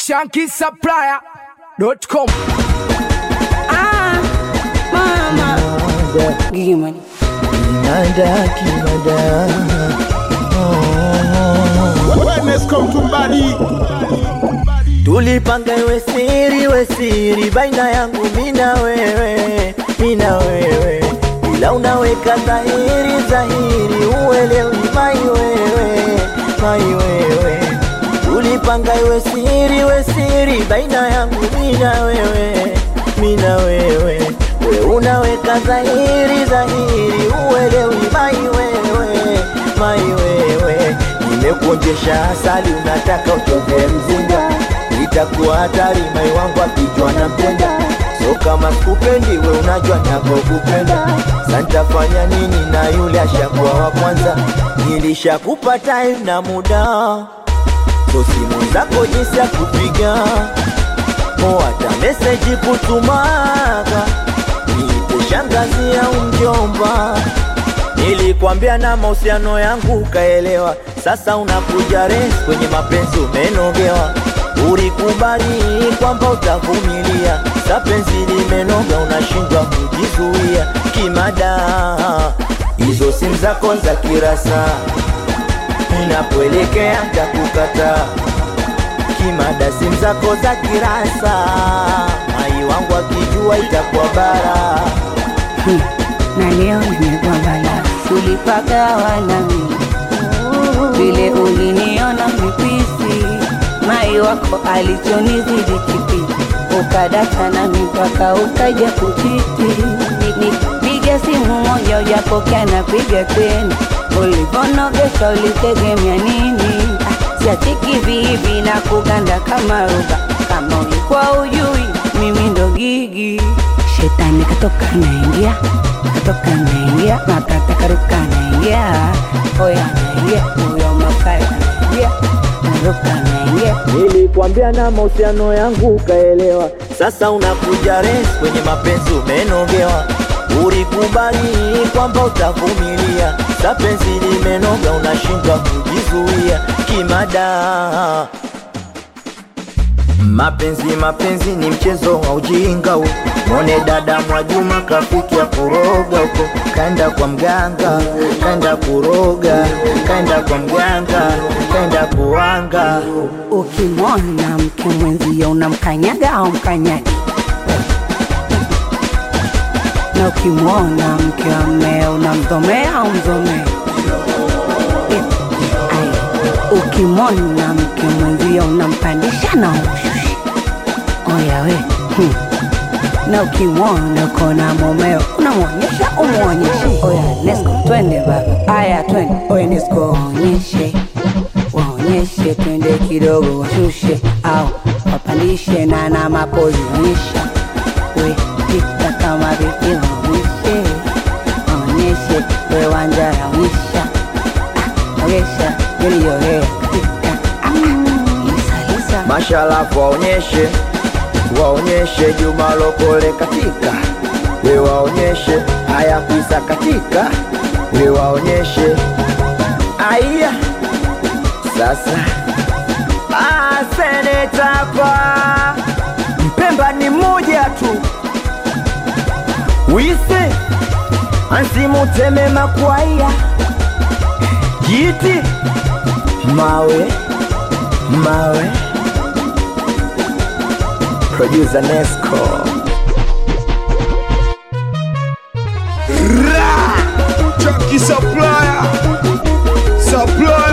shankisupplier.com. Ah, mama. Gigi money. Kinada, kinada. Wellness come to body. Tulipanga iwe siri, we siri baina yangu mina wewe, mina wewe, ila unaweka dhahiri, dhahiri uelewi mai wewe, mai wewe. Tulipanga iwe siri, we siri baina yangu mina wewe, mina wewe, we unaweka dhahiri, dhahiri uelewi mai wewe, mai wewe. Nimekuonjesha asali, unataka utoke mzinga itakuwa hatari mai wangu akijwa na mpenda so kama sikupendi we unajua nakokupenda santafanya nini na yule ashakuwa wa kwanza nilishakupa time na muda so simu zako jinsi ya kupiga mo hata meseji kutumaga niite shangazi au mjomba Nilikwambia na mahusiano yangu ukaelewa, sasa unakuja res kwenye mapenzi umenogewa. Ulikubali kwamba utavumilia, sa penzi limenoga, unashindwa kujizuia kimada. Hizo simu zako za kirasa, ninapoelekea ntakukata kimada. Simu zako za kirasa, mai wangu akijua itakuwa bara. Na leo nimekuwa bala. Tulipagawa nami. Vile uliniona mipisi. Mai wako alichonizidi kipi. Ukadata na mipaka ukaja kuchiti. Ni- ni- Piga simu moja ujapokea na piga tena. Ulivonogesha ulitegemea nini? Ah, Siachiki vivi na kuganda kama ruba. Kama ulikuwa ujui mimi ndo gigi. Shetani katoka naingia, katoka naingia, makata karuka naingia, oya naingia, huyo makaya naingia, naruka naingia. Nilikwambia na mahusiano yangu ukaelewa, sasa unakuja res kwenye mapenzi umenogewa. Ulikubali kwamba utavumilia, sa penzi limenoga, unashindwa kujizuia kimada. Mapenzi mapenzi ni mchezo wa ujinga huu. Mwone dada Mwajuma kafikia kuroga huko, kaenda kwa mganga, kaenda kuroga, kaenda kwa mganga, kaenda kuanga. Ukimwona mke mwenzio unamkanyaga au mkanyagi, na ukimwona mke wa mmeo unamdhomea au mdhomea. Eh, ai, Ukimwona mke mwenzio unampandisha na umshusha. Oya we hmm. na ukimwona kona mumeo unamwonyesha umwonyeshe. Oya Nesco, twende baba, aya twende. Oya Nesco, waonyeshe waonyeshe, twende kidogo, washushe au wapandishe, na na mapozi onyesha, we pita kama vipi, waonyeshe waonyeshe, we wanja onyesha, ah, onyesha yaliyohea katika ah, lisa lisa Mashalafu waonyeshe, waonyeshe Juma Lokole katika, we waonyeshe haya kuisa katika, we waonyeshe aya sasa. Ah, seneta hapa Mpemba ni mmoja tu, wise ansimuteme makwaya jiti mawe mawe producer Nesco Chucky supplier. Supplier.